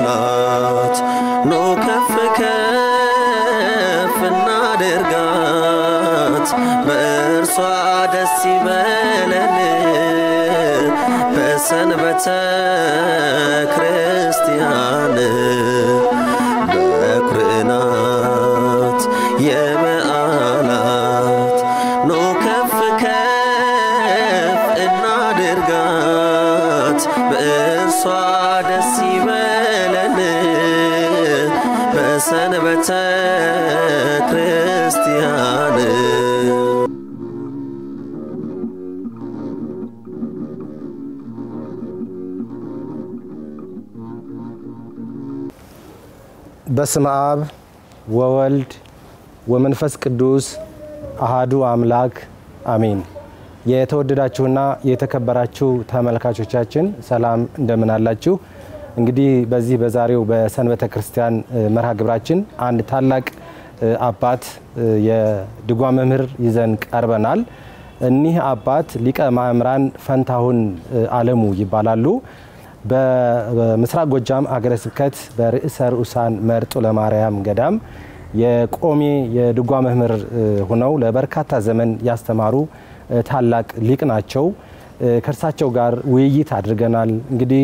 ናት ኑ ከፍ ከፍ እናድርጋት በእርሷ ደስ ይበለን በሰንበተ ክርስቲያን በኩር ናት የበዓላት ኑ ከፍ ከፍ እናድርጋት በእርሷ ደስ ይበለን በሰንበተ ክርስቲያን በስመ አብ ወወልድ ወመንፈስ ቅዱስ አሃዱ አምላክ አሜን። የተወደዳችሁና የተከበራችሁ ተመልካቾቻችን ሰላም እንደምን አላችሁ? እንግዲህ በዚህ በዛሬው በሰንበተ ክርስቲያን መርሃ ግብራችን አንድ ታላቅ አባት የድጓ መምህር ይዘን ቀርበናል። እኒህ አባት ሊቀ ማእምራን ፈንታሁን አለሙ ይባላሉ። በምስራቅ ጎጃም ሀገረ ስብከት በርዕሰ ርዑሳን መርጦ ለማርያም ገዳም የቆሜ የድጓ መምህር ሆነው ለበርካታ ዘመን ያስተማሩ ታላቅ ሊቅ ናቸው። ከእርሳቸው ጋር ውይይት አድርገናል። እንግዲህ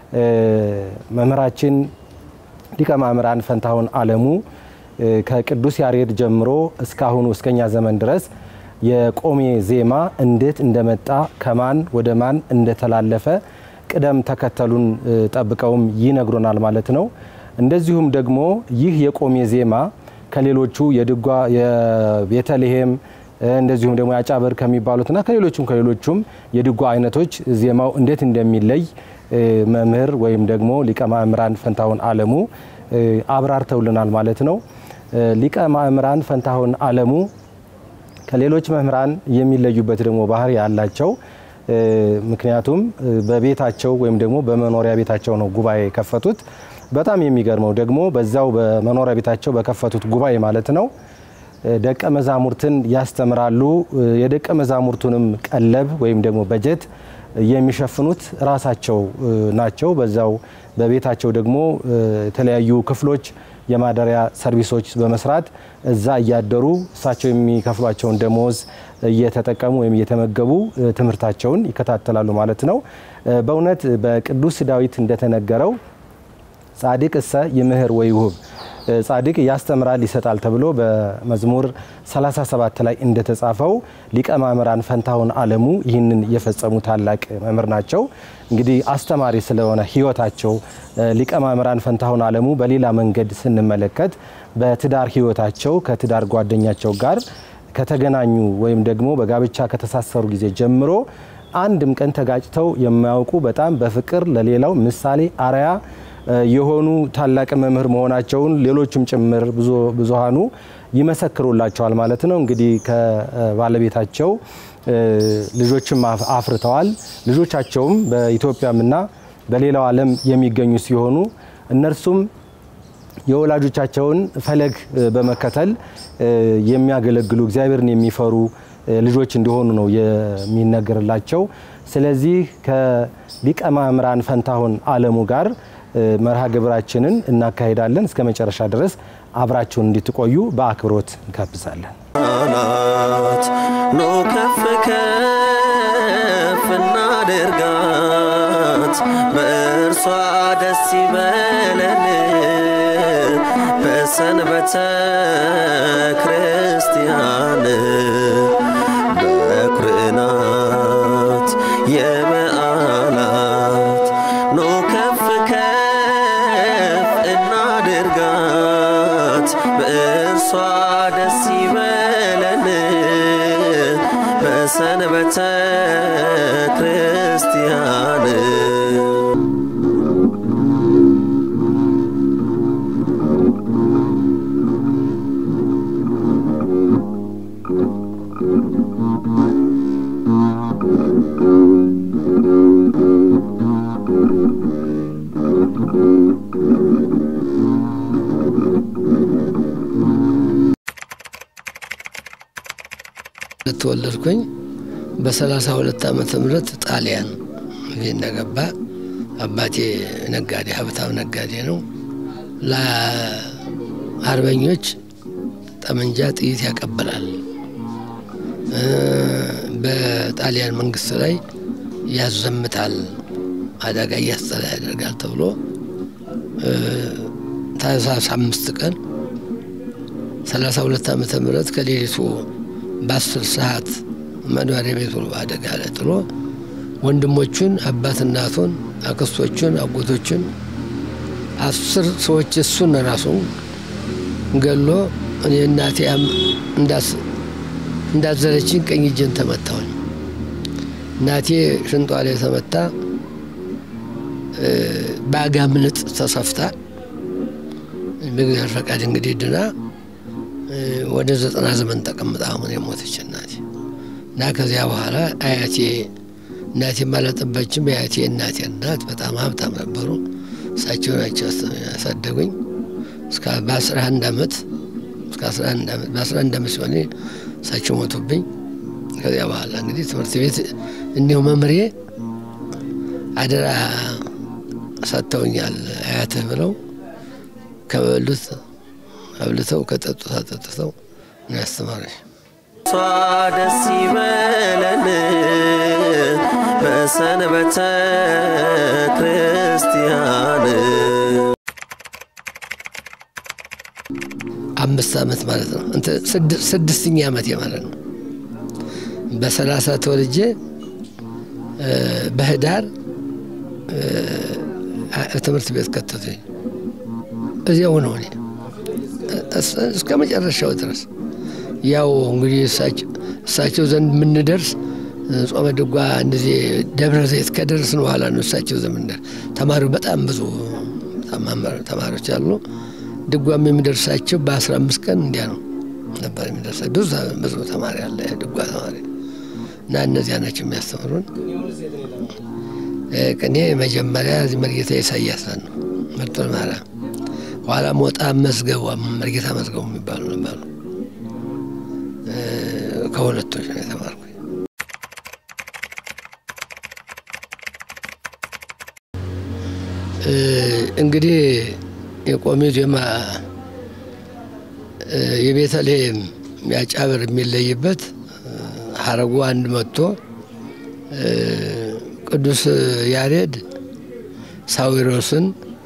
መምህራችን ሊቀ ማእምራን ፈንታሁን አለሙ ከቅዱስ ያሬድ ጀምሮ እስካሁኑ እስከኛ ዘመን ድረስ የቆሜ ዜማ እንዴት እንደመጣ ከማን ወደ ማን እንደተላለፈ ቅደም ተከተሉን ጠብቀውም ይነግሩናል ማለት ነው። እንደዚሁም ደግሞ ይህ የቆሜ ዜማ ከሌሎቹ የድጓ የቤተልሔም እንደዚሁም ደግሞ ያጫበር ከሚባሉትና ከሌሎቹም ከሌሎቹም የድጓ አይነቶች ዜማው እንዴት እንደሚለይ መምህር ወይም ደግሞ ሊቀ ማእምራን ፈንታሁን አለሙ አብራርተውልናል ማለት ነው። ሊቀ ማእምራን ፈንታሁን አለሙ ከሌሎች መምህራን የሚለዩበት ደግሞ ባህሪ ያላቸው ምክንያቱም በቤታቸው ወይም ደግሞ በመኖሪያ ቤታቸው ነው ጉባኤ የከፈቱት። በጣም የሚገርመው ደግሞ በዛው በመኖሪያ ቤታቸው በከፈቱት ጉባኤ ማለት ነው ደቀ መዛሙርትን ያስተምራሉ። የደቀ መዛሙርቱንም ቀለብ ወይም ደግሞ በጀት የሚሸፍኑት ራሳቸው ናቸው። በዛው በቤታቸው ደግሞ የተለያዩ ክፍሎች የማደሪያ ሰርቪሶች በመስራት እዛ እያደሩ እሳቸው የሚከፍሏቸውን ደሞዝ እየተጠቀሙ ወይም እየተመገቡ ትምህርታቸውን ይከታተላሉ ማለት ነው። በእውነት በቅዱስ ዳዊት እንደተነገረው ጻድቅ እሰ ይምህር ወይሁብ ጻድቅ ያስተምራል ይሰጣል ተብሎ በመዝሙር 37 ላይ እንደተጻፈው ሊቀ ማእምራን ፈንታሁን አለሙ ይህንን የፈጸሙ ታላቅ መምህር ናቸው። እንግዲህ አስተማሪ ስለሆነ ሕይወታቸው ሊቀ ማእምራን ፈንታሁን አለሙ በሌላ መንገድ ስንመለከት በትዳር ሕይወታቸው ከትዳር ጓደኛቸው ጋር ከተገናኙ ወይም ደግሞ በጋብቻ ከተሳሰሩ ጊዜ ጀምሮ አንድም ቀን ተጋጭተው የማያውቁ በጣም በፍቅር ለሌላው ምሳሌ አርያ የሆኑ ታላቅ መምህር መሆናቸውን ሌሎችም ጭምር ብዙሃኑ ይመሰክሩላቸዋል ማለት ነው። እንግዲህ ከባለቤታቸው ልጆችም አፍርተዋል። ልጆቻቸውም በኢትዮጵያምና በሌላው ዓለም የሚገኙ ሲሆኑ እነርሱም የወላጆቻቸውን ፈለግ በመከተል የሚያገለግሉ እግዚአብሔርን የሚፈሩ ልጆች እንደሆኑ ነው የሚነገርላቸው። ስለዚህ ከሊቀ ማእምራን ፈንታሁን አለሙ ጋር መርሃ ግብራችንን እናካሄዳለን። እስከ መጨረሻ ድረስ አብራችሁን እንድትቆዩ በአክብሮት እንጋብዛለን። ናት ኑ ከፍ ከፍ እናድርጋት በእርሷ ደስ ይበለን በሰንበተ ክርስቲያን በኩር ናት የበዓላት ኑ ከፍ ከፍ እናድርጋት በእርሷ ደስ ይበለን በሰንበተ ክርስቲያን ተወለድኩኝ በሰላሳ ሁለት ዓመተ ምህረት ጣሊያን እንደገባ አባቴ ነጋዴ ሀብታም ነጋዴ ነው። ለአርበኞች ጠመንጃ ጥይት ያቀበላል። በጣሊያን መንግስት ላይ ያዘምታል፣ አደጋ እያስጠላ ያደርጋል ተብሎ ታህሳስ አምስት ቀን ሰላሳ ሁለት ዓመተ ምህረት ከሌሊቱ በአስር ሰዓት መኖሪያ ቤቱ አደጋ ላይ ጥሎ ወንድሞቹን፣ አባት እናቱን፣ አክስቶቹን፣ አጎቶቹን አስር ሰዎች እሱን ራሱ ገሎ እኔ እናቴ እንዳዘለችኝ ቀኝ እጄን ተመታሁኝ። እናቴ ሽንጧ ላይ ተመታ በአጋምልጥ ተሰፍታ በእግዚአብሔር ፈቃድ እንግዲህ ድና ወደ ዘጠና ዘመን ተቀምጣ አሁን የሞተች እናቴ እና ከዚያ በኋላ አያቴ እናቴ አላጠባችም። የአያቴ እናቴ እናት በጣም ሀብታም ነበሩ። እሳቸው ናቸው ያሳደጉኝ እስከ በአስራ አንድ ዓመት እስከ በአስራ አንድ ዓመት ሲሆን እሳቸው ሞቱብኝ። ከዚያ በኋላ እንግዲህ ትምህርት ቤት እንዲሁ መምሬ አደራ ሰጥተውኛል። አያትህ ብለው ከበሉት አብልተው ከጠጡት አጠጥተው ነው ያስተማረኝ። እሷ ደስ ይበለን በሰንበተ ክርስቲያን አምስት ዓመት ማለት ነው። ስድስተኛ ዓመት ማለት ነው። በሰላሳ ተወልጄ በህዳር ትምህርት ቤት ከተቱኝ። እዚያው ነው እኔ እስከ መጨረሻው ድረስ ያው እንግዲህ እሳቸው ዘንድ የምንደርስ ጾመ ድጓ እንደዚህ ደብረ ዘይት ከደረስን በኋላ ነው እሳቸው ዘንድ የምንደርስ። ተማሪው በጣም ብዙ ተማሪዎች አሉ። ድጓም የሚደርሳቸው በአስራ አምስት ቀን እንዲያ ነው ነበር የሚደርሳ ብዙ ብዙ ተማሪ አለ ድጓ ተማሪ እና እነዚያ ናቸው የሚያስተምሩን። ቅኔ መጀመሪያ መርጌታ ኢሳያስ ነው መርጦ ማርያም፣ ኋላ ሞጣ መዝገቡ መርጌታ መዝገቡ የሚባሉ ነበሩ። ከሁለቶች ነው የተማርኩ። እንግዲህ የቆሜ ዜማ የቤተልሔም ያጫብር የሚለይበት ሀረጉ አንድ መጥቶ ቅዱስ ያሬድ ሳዊሮስን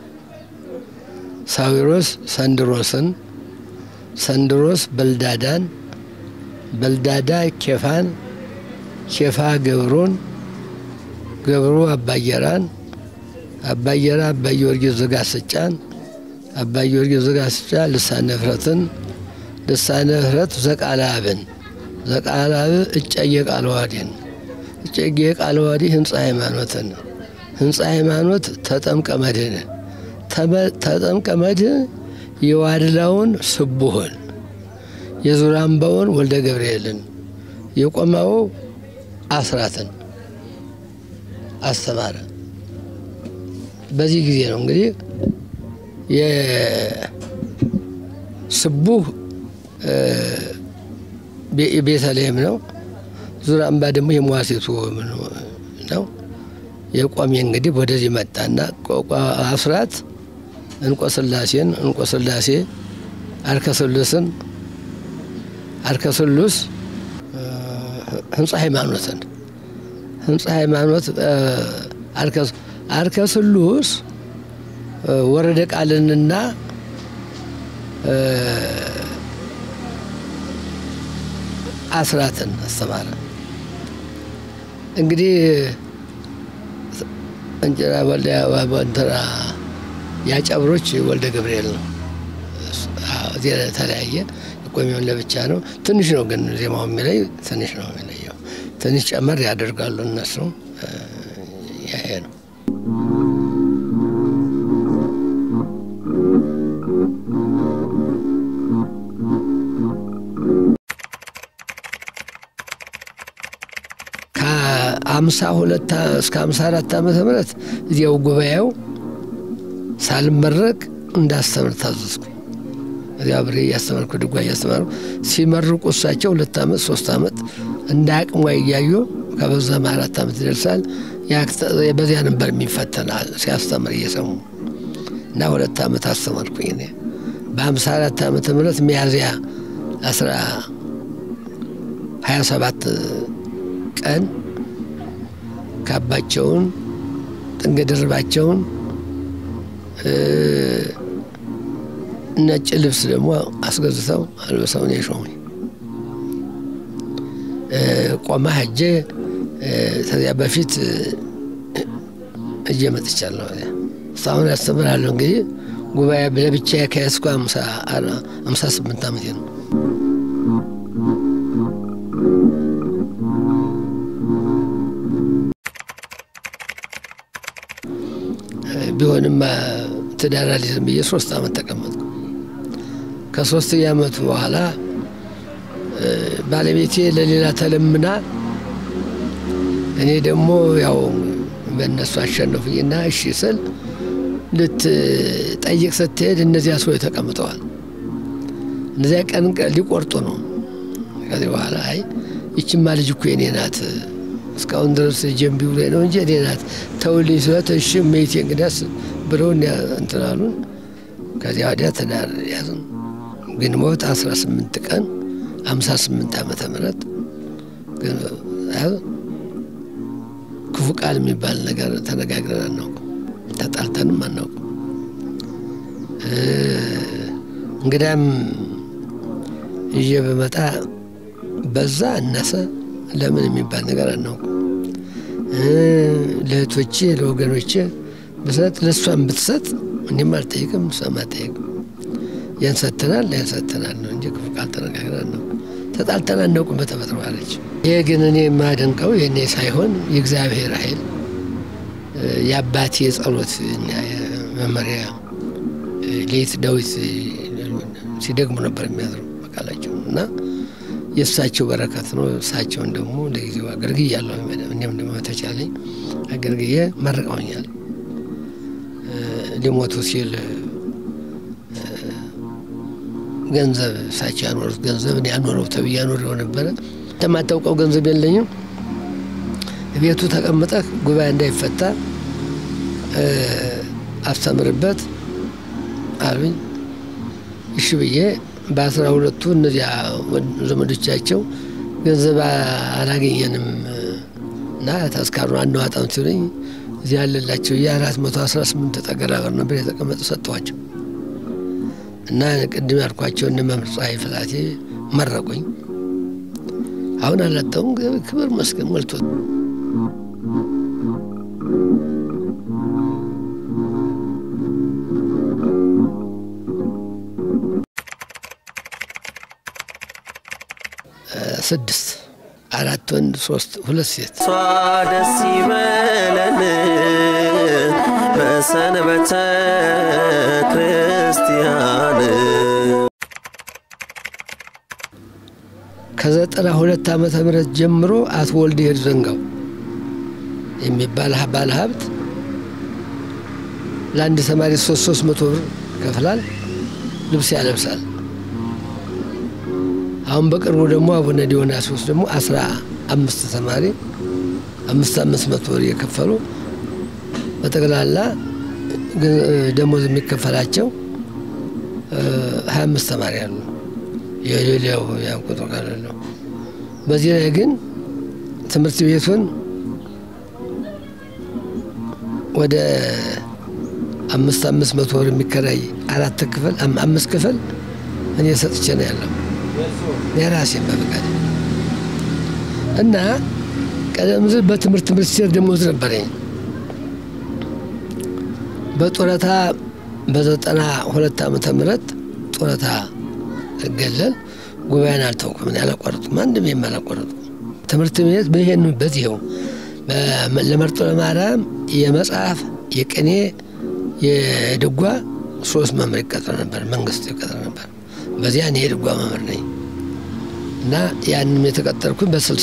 ሳዊሮስ ሰንድሮስን ሰንድሮስ በልዳዳን በልዳዳ ኬፋን ኬፋ ገብሩን ገብሩ አባየራን አባየራ አባ ጊዮርጊስ ዘጋስጫን አባ ጊዮርጊስ ዘጋስጫ ልሳነ ፍረትን ልሳነ ፍረት ዘቃላብን ዘቃላብ እጨየ ቃለዋዲን እጨጌ ቃለዋዲ ህንፃ ሃይማኖትን ህንፃ ሃይማኖት ተጠምቀ መድህን ተጠምቀ መድህን የዋድላውን ስቡህን የዙራምባውን ወልደ ገብርኤልን የቆማው አስራትን አስተማረ። በዚህ ጊዜ ነው እንግዲህ የስቡህ ቤተልሔም ነው። ዙራምባ ደግሞ የመዋሴቱ ነው። የቆሜ እንግዲህ ወደዚህ መጣና አስራት እንቆስላሴን እንቆስላሴ አርከስሉስን አርከስሉስ ህንፃ ሃይማኖትን ህንፃ ሃይማኖት አርከስሉስ ወረደ ቃልንና አስራትን አስተማረ። እንግዲህ እንጀራ እንትና ያጨብሮች ወልደ ገብርኤል ነው። እዚህ ተለያየ። ቆሚውን ለብቻ ነው። ትንሽ ነው ግን ዜማው የሚለይ ትንሽ ነው የሚለየው። ትንሽ ጨመር ያደርጋሉ እነሱ። ይሄ ነው። ከአምሳ ሁለት እስከ አምሳ አራት ዓመተ ምህረት እዚያው ጉባኤው ሳልመረቅ እንዳስተምር ታዘዝኩ። እዚያ ብሬ እያስተማርኩ ድጓ እያስተማርኩ ሲመርቁ እሳቸው ሁለት ዓመት ሶስት ዓመት እንደ አቅሟ እያዩ ከበዛም አራት ዓመት ይደርሳል። በዚያ ነበር የሚፈተናል ሲያስተምር እየሰሙ እና ሁለት ዓመት አስተማርኩኝ እኔ በሀምሳ አራት ዓመተ ምህረት ሚያዝያ አስራ ሀያ ሰባት ቀን ካባቸውን ጥንግ ድርባቸውን ነጭ ልብስ ደግሞ አስገዝተው አልበሰውን የሾሙኝ ቆማ ሄጄ ከዚያ በፊት እጄ መጥቻለሁ። እስካሁን ያስተምራለሁ። እንግዲህ ጉባኤ ለብቻ ከያዝኩ አምሳ ስምንት ዓመቴ ነው። ቢሆንም ትዳር አልይዝም ብዬ ሶስት ዓመት ተቀመጥኩ። ከሶስት ዓመቱ በኋላ ባለቤቴ ለሌላ ተለምና እኔ ደግሞ ያው በእነሱ አሸነፉኝና እሺ ስል ልትጠይቅ ስትሄድ እነዚያ ሰዎች ተቀምጠዋል። እነዚያ ቀን ሊቆርጡ ነው። ከዚህ በኋላ አይ ይችማ ልጅ እኮ የኔ ናት እስካሁን ድረስ ጀንቢ ብሎ ነው እንጂ እኔ ናት ተውልኝ ስለት እሺ ሜቴ እንግዲያስ ብለው እንትን አሉን። ከዚያ ወዲያ ትዳር ያዝን። ግንቦት 18 ቀን 58 ዓመተ ምህረት ክፉ ቃል የሚባል ነገር ተነጋግረን አናውቅም፣ ተጣልተንም አናውቅም። እንግዳም ይዤ በመጣ በዛ እነሰ ለምን የሚባል ነገር አናውቅም። ለእህቶቼ ለወገኖቼ ብሰጥ ለእሷም ብትሰጥ እኔም አልጠይቅም፣ እሷም አልጠይቅም። ያን ሰጥተናል ያን ሰጥተናል ነው እንጂ ክፉ ቃል ተነጋግረን አናውቅም። ተጣልተን አናውቅም በተፈጥሮ አለች። ይሄ ግን እኔ የማደንቀው የእኔ ሳይሆን የእግዚአብሔር ኃይል የአባቴ የጸሎት መመሪያ ሌት ዳዊት ሲደግሙ ነበር የሚያድሩ በቃላቸው እና የእሳቸው በረከት ነው። እሳቸውን ደግሞ ለጊዜው አገልግያለሁ። እኔም ደግሞ ተቻለኝ አገልግዬ መርቀውኛል። ሊሞቱ ሲል ገንዘብ እሳቸው ያኖሩት ገንዘብ እኔ ያኖረው ተብዬ ያኖረው ነበረ። የማታውቀው ገንዘብ የለኝም። ቤቱ ተቀምጠህ ጉባኤ እንዳይፈታ አስተምርበት አሉኝ። እሺ ብዬ በአስራ ሁለቱ እነዚያ ዘመዶቻቸው ገንዘብ አላገኘንም እና ተስካሩ አናዋጣም ሲሉኝ እዚህ ያለላቸው የአራት መቶ አስራ ስምንት ጠገራ ብር ነበር የተቀመጠ ሰጠኋቸው እና ቅድም ያልኳቸው እነ መምህር ፀሐይ ፍላቴ መረቁኝ። አሁን አላጣውም። ክብር መስገን ሞልቶ ስድስት አራት ወንድ ሶስት ሁለት ሴት እሷ ደስ ይበለን በሰንበተ ክርስቲያን ከዘጠና ሁለት ዓመተ ምህረት ጀምሮ አቶ ወልደ ሄድ ዘንጋው የሚባል ባለ ሀብት ለአንድ ተማሪ ሶስት ሶስት መቶ ብር ከፍላል፣ ልብስ ያለብሳል። አሁን በቅርቡ ደግሞ አቡነ ዲዮናስዮስ ደግሞ አስራ አምስት ተማሪ አምስት አምስት መቶ ብር እየከፈሉ በጠቅላላ ደሞዝ የሚከፈላቸው ሀያ አምስት ተማሪ አሉ። የሌላው ያን ቁጥር ካለለው በዚህ ላይ ግን ትምህርት ቤቱን ወደ አምስት አምስት መቶ ብር የሚከራይ አራት ክፍል አምስት ክፍል እኔ ሰጥቼ ነው ያለው የራሴን በፈቃድ እና ቀደም ሲል በትምህርት ሚኒስቴር ደሞዝ ነበረኝ። በጡረታ በዘጠና ሁለት ዓመተ ምህረት ጡረታ እገለል ጉባኤን አልተውኩም፣ እኔ አላቋረጥኩም፣ አንድም የማላቋረጥኩም ትምህርት ቤት ይሄን በዚህው ለመርጦ ለማርያም የመጽሐፍ የቅኔ የድጓ ሶስት መምህር ይቀጥር ነበር፣ መንግስት ይቀጥር ነበር። በዚያ እኔ የድጓ መምህር ነኝ እና ያንም የተቀጠርኩኝ በስልሳ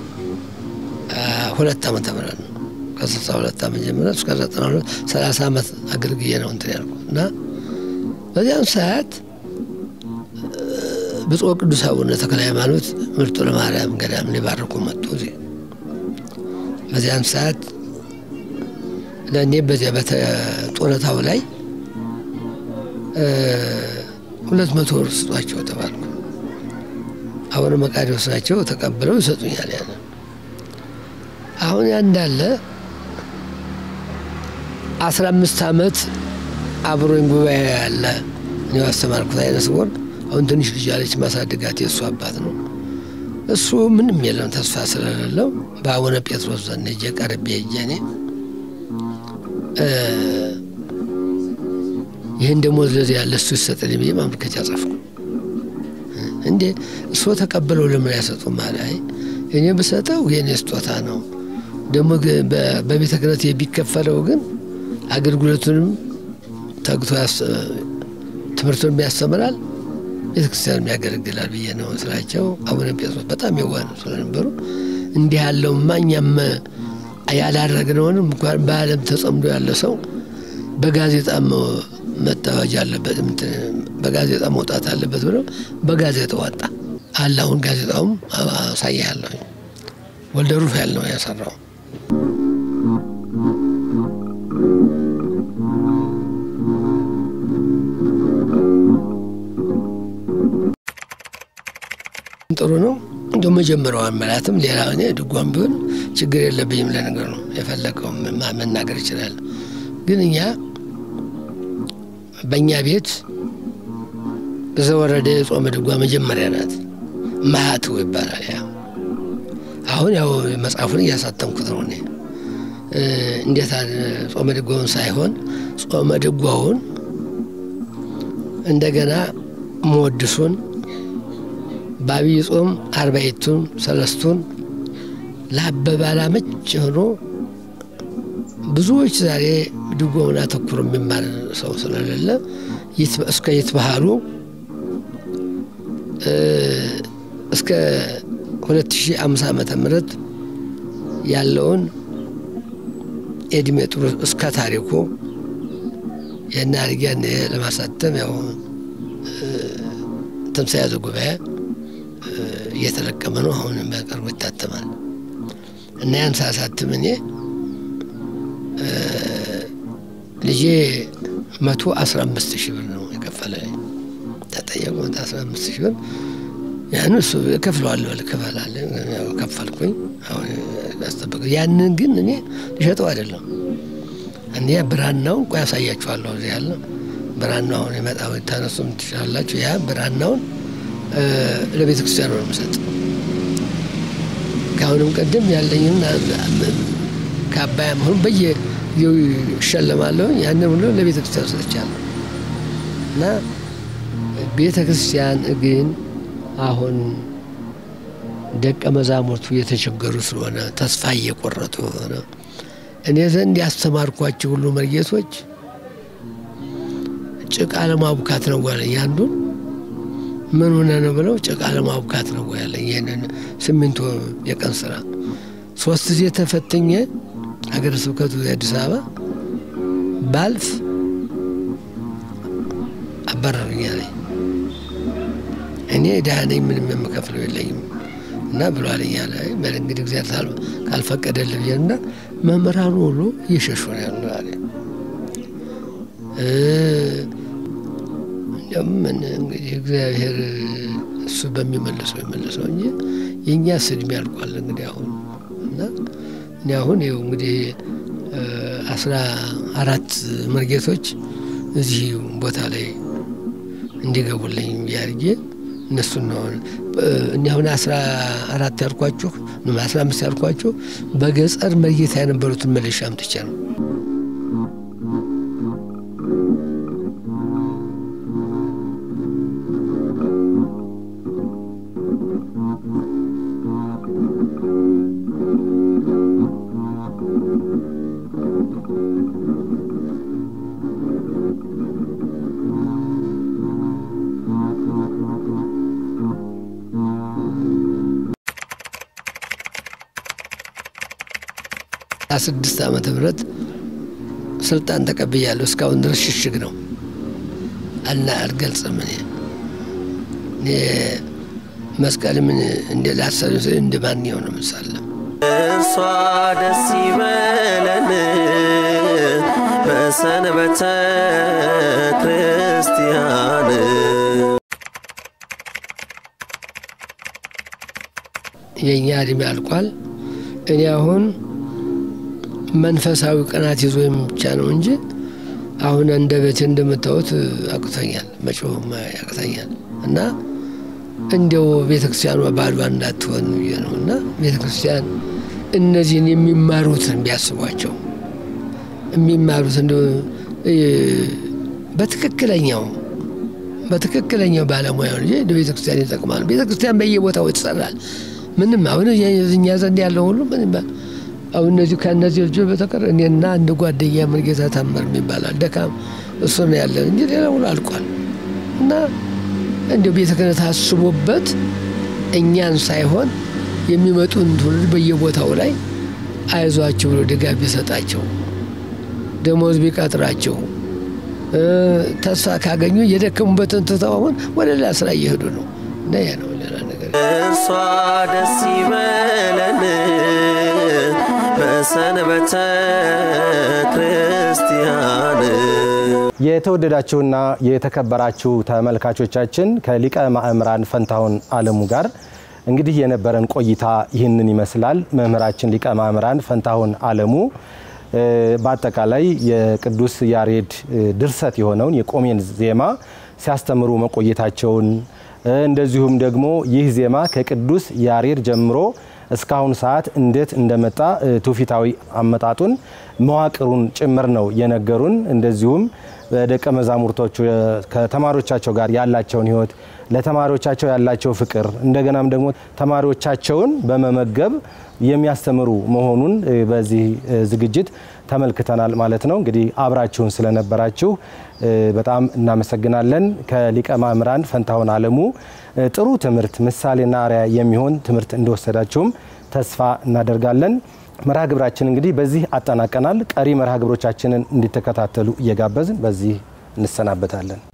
ሁለት ዓመተ ምህረት ነው። ከስልሳ ሁለት ዓመት ጀምረ እስከ ዘጠና ሁለት ሰላሳ ዓመት አገልግዬ ነው እንትን ያልኩ እና በዚያም ሰዓት ብፁዕ ቅዱስ አቡነ ተክለ ሃይማኖት ምርጦ ለማርያም ገዳም ሊባርኩ መጡ። እዚህ በዚያን ሰዓት ለእኔ በዚያ በጡረታው ላይ ሁለት መቶ ብር ስጧቸው ተባልኩ። አቡነ መቃርዮስ ናቸው ተቀብለው ይሰጡኛል። ያን አሁን ያ እንዳለ አስራ አምስት ዓመት አብሮኝ ጉባኤ ያለ እኔ አስተማርኩት አይነ ስውር አሁን ትንሽ ልጅ አለች ማሳደጋት የእሱ አባት ነው። እሱ ምንም የለም ተስፋ ስለሌለው በአቡነ ጴጥሮስ ዘንድ ሄጄ ቀርቤ ሄጄ እኔ ይህን ደሞዝ ለዚህ ያለ እሱ ይሰጠኝ ብዬ ማመልከቻ ጻፍኩ። እንዴ እሱ ተቀብለው ለምን አይሰጡም? አለ። አይ እኔ ብሰጠው የኔ ስጦታ ነው። ደግሞ በቤተ ክህነት የሚከፈለው ግን አገልግሎቱንም ተግቶ ትምህርቱንም ያስተምራል፣ ቤተ ክርስቲያንም ያገለግላል ብዬ ነው ስላቸው። አቡነ ጴጥሮስ በጣም የዋህ ስለነበሩ እንዲህ ያለው እኛም ያላደረግነውንም እንኳን በዓለም ተጸምዶ ያለ ሰው በጋዜጣ መታወጅ አለበት፣ በጋዜጣ መውጣት አለበት ብለው በጋዜጣ ወጣ አለ። አሁን ጋዜጣውም አሳያለሁ። ወልደ ሩፋኤል ነው ያሰራው። ጥሩ ነው እንደ መጀመሪያው አመላትም ሌላ እኔ ድጓም ቢሆን ችግር የለብኝም። ለነገር ነው የፈለገው መናገር ይችላል። ግን እኛ በእኛ ቤት በዘወረደ የጾመ ድጓ መጀመሪያ ናት። ማህትው ይባላል። ያ አሁን ያው መጽሐፉን እያሳተምኩት ነው እኔ እንዴት ጾመ ድጓውን ሳይሆን ጾመ ድጓውን እንደገና መወድሱን በአብይ ጾም አርባይቱን ሰለስቱን ለአበባላ መች ሆኖ ብዙዎች ዛሬ ድጓውን አተኩሮ የሚማር ሰው ስለሌለ እስከ ይትባህሉ እስከ 2005 ዓመተ ምህረት ያለውን የእድሜ ጥሩ እስከ ታሪኩ የና አድርጊያን ለማሳተም ያው ትምሳኤ ዘጉባኤ እየተለቀመ ነው። አሁን በቅርቡ ይታተማል እና ያን ሳሳትም እኔ ልጄ መቶ አስራ አምስት ሺህ ብር ነው የከፈለ ተጠየቁ። መቶ አስራ አምስት ሺህ ብር ያን እሱ እከፍለዋለሁ ልክፈላለ ከፈልኩኝ። አሁን ያስጠበቅ ያንን ግን እኔ ልሸጠው አይደለም እኔ ብራናውን ቆይ ያሳያችኋለሁ። እዚህ ያለ ብራናው አሁን የመጣው ታነሱም ትችላላችሁ። ያ ብራናውን ለቤተ ክርስቲያን ነው የምሰጥ። ከአሁንም ቀደም ያለኝን ከአባያም አሁን በየጊዜው ይሸለማለሁ። ያንን ሁሉ ለቤተ ክርስቲያን ሰጥቻለሁ እና ቤተ ክርስቲያን ግን አሁን ደቀ መዛሙርቱ እየተቸገሩ ስለሆነ ተስፋ እየቆረጡ ሆነ እኔ ዘንድ ያስተማርኳቸው ሁሉ መርጌቶች ጭቃ ለማቡካት ነው ያለኝ አንዱን ምን ሆነ ነው ብለው ጭቃ ለማቡካት ነው ያለኝ። ይህንን ሲሚንቶ የቀን ስራ ሶስት ጊዜ ተፈትኜ ሀገረ ስብከቱ የአዲስ አበባ ባልፍ አባረሩኝ አለኝ። እኔ ድሃ ነኝ፣ ምንም የምከፍለው የለኝም እና ብሎ አለኝ አለ። በል እንግዲህ እግዚአብሔር ካልፈቀደልህ ብዬ እና መምህራኑ ሁሉ እየሸሹ ነው ያሉ አለ። ምን እንግዲህ እግዚአብሔር እሱ በሚመልሰው ይመልሰው እንጂ የእኛ ስድሜ ያልቋል። እንግዲህ አሁን እና እኔ አሁን ይኸው እንግዲህ አስራ አራት መርጌቶች እዚህ ቦታ ላይ እንዲገቡልኝ ቢያርጌ እነሱን ነው እኔ አሁን አስራ አራት ያልኳችሁ አስራ አምስት ያልኳችሁ በገጠር መርጌታ የነበሩትን መለሻ አምጥቼ ነው። ስድስት ዓመተ ምህረት ስልጣን ተቀብያለሁ። እስካሁን ድረስ ሽሽግ ነው እና አልገልጽም። እኔ እኔ መስቀል ምን እንደ ላሰሉ እንደ ማንኛው ነው ምሳለም እርሷ ደስ ይበለን በሰንበተ ክርስቲያን ክርስቲያን የእኛ እድሜ አልቋል። እኔ አሁን መንፈሳዊ ቅናት ይዞ ብቻ ነው እንጂ አሁን እንደ ቤቴ እንደምታዩት አቅቶኛል፣ መጮህም ያቅተኛል እና እንዲያው ቤተ ክርስቲያኗ ባዷ እንዳትሆን ብዬ ነው እና ቤተ ክርስቲያን እነዚህን የሚማሩትን ቢያስቧቸው የሚማሩት እንደ በትክክለኛው በትክክለኛው ባለሙያ እንጂ እንደ ቤተ ክርስቲያን ይጠቅማል። ቤተ ክርስቲያን በየቦታው ይሰራል። ምንም አሁን እኛ ዘንድ ያለው ሁሉ ምንም አሁን እነዚህ ከእነዚህ ልጆች በተቀር እኔና አንድ ጓደኛ መርጌታ ታመር ይባላል ደካም እሱ ነው ያለን እንጂ ሌላ ሁሉ አልቋል እና እንዲሁ ቤተ ክህነት አስቦበት እኛን ሳይሆን የሚመጡን ትውልድ በየቦታው ላይ አይዟቸው ብሎ ድጋፍ ቢሰጣቸው ደሞዝ ቢቀጥራቸው ተስፋ ካገኙ የደከሙበትን ትተው አሁን ወደ ሌላ ስራ እየሄዱ ነው እና ያ ነው ሌላ ነገር እርሷ ደስ ይበለን በሰንበተ ክርስቲያን የተወደዳችሁና የተከበራችሁ ተመልካቾቻችን ከሊቀ ማእምራን ፈንታሁን አለሙ ጋር እንግዲህ የነበረን ቆይታ ይህንን ይመስላል። መምህራችን ሊቀ ማእምራን ፈንታሁን አለሙ በአጠቃላይ የቅዱስ ያሬድ ድርሰት የሆነውን የቆሜን ዜማ ሲያስተምሩ መቆየታቸውን እንደዚሁም ደግሞ ይህ ዜማ ከቅዱስ ያሬድ ጀምሮ እስካሁን ሰዓት እንዴት እንደመጣ ትውፊታዊ አመጣጡን መዋቅሩን ጭምር ነው የነገሩን። እንደዚሁም በደቀ መዛሙርቶቹ ከተማሪዎቻቸው ጋር ያላቸውን ሕይወት ለተማሪዎቻቸው ያላቸው ፍቅር እንደገናም ደግሞ ተማሪዎቻቸውን በመመገብ የሚያስተምሩ መሆኑን በዚህ ዝግጅት ተመልክተናል ማለት ነው። እንግዲህ አብራችሁን ስለነበራችሁ በጣም እናመሰግናለን። ከሊቀ ማእምራን ፈንታሁን አለሙ ጥሩ ትምህርት ምሳሌና አርአያ የሚሆን ትምህርት እንደወሰዳችሁም ተስፋ እናደርጋለን። መርሃ ግብራችን እንግዲህ በዚህ አጠናቀናል። ቀሪ መርሃ ግብሮቻችንን እንዲተከታተሉ እየጋበዝን በዚህ እንሰናበታለን።